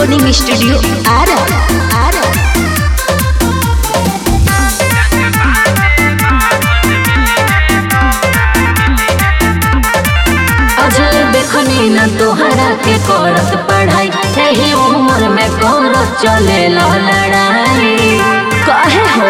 recording studio Ara Ara Ajay देखनी न तोहरा के करत पढ़ाई यही उम्र में करत चले लड़ाई काहे हो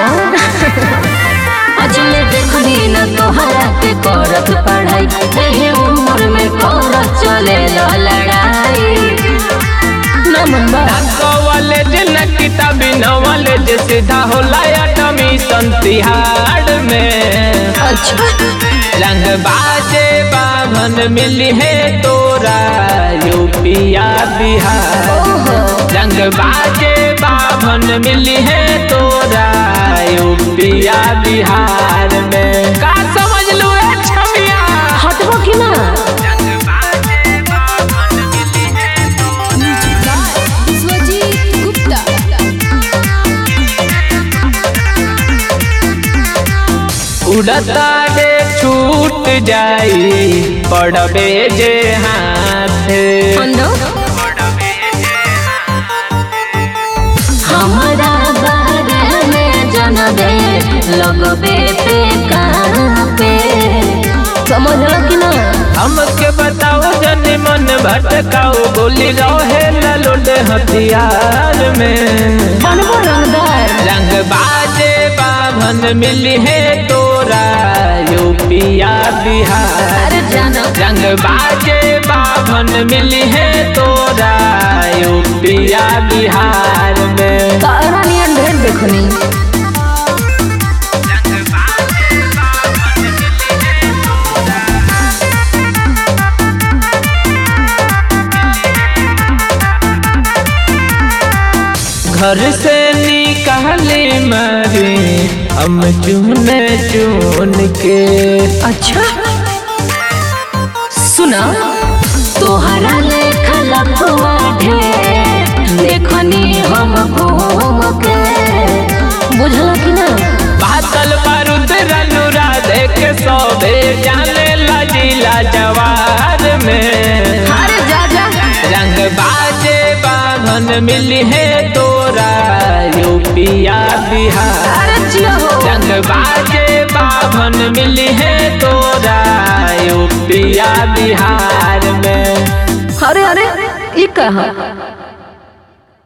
अजय देखनी न तोहरा के करत पढ़ाई यही उम्र में करत चले लड़ाई नमन बा कॉलेज न किताबी नॉलेज सीधा होला एडमिशन तिहाड़ में अच्छा रंग बाजे बाभन मिली है तोरा यूपिया बिहार ओहो रंग बाजे बाभन मिली है तोरा यूपिया बिहार में का समझ लू ए छमिया हटबो कि ना विश्वजीत गुप्ता उड़ता रे छूट जाई पड़बे जे हाथ अंदो हमारा बारे में जन दे लगबे पे कहाँ पे समझ लो कि ना हमके बताओ जनी मन भटकाओ गोली रहे ललोड हथियार में बनबो रंगदार रंग बाजे बाभन मिली है तोरा यूपिया बिहार अरे जानो रंग बाजे बाभन मिली है तोरा यूपिया बिहार में तारा नियन ढेर देखनी घर से निकाली मारी हम चुन चुन के अच्छा सुना तोहरा लेखा लखवा ढेर देखनी हम घूम के बुझल कि ना बातल बारूद रनुरा देख सोबे जाने लजीला जवार में अरे जा जा रंग बाजे बाभन मिली है तोरा यूपिया बिहार अरे जिया हो रंग बाजे बाभन मिली है तोरा यूपिया बिहार में अरे अरे ई कहा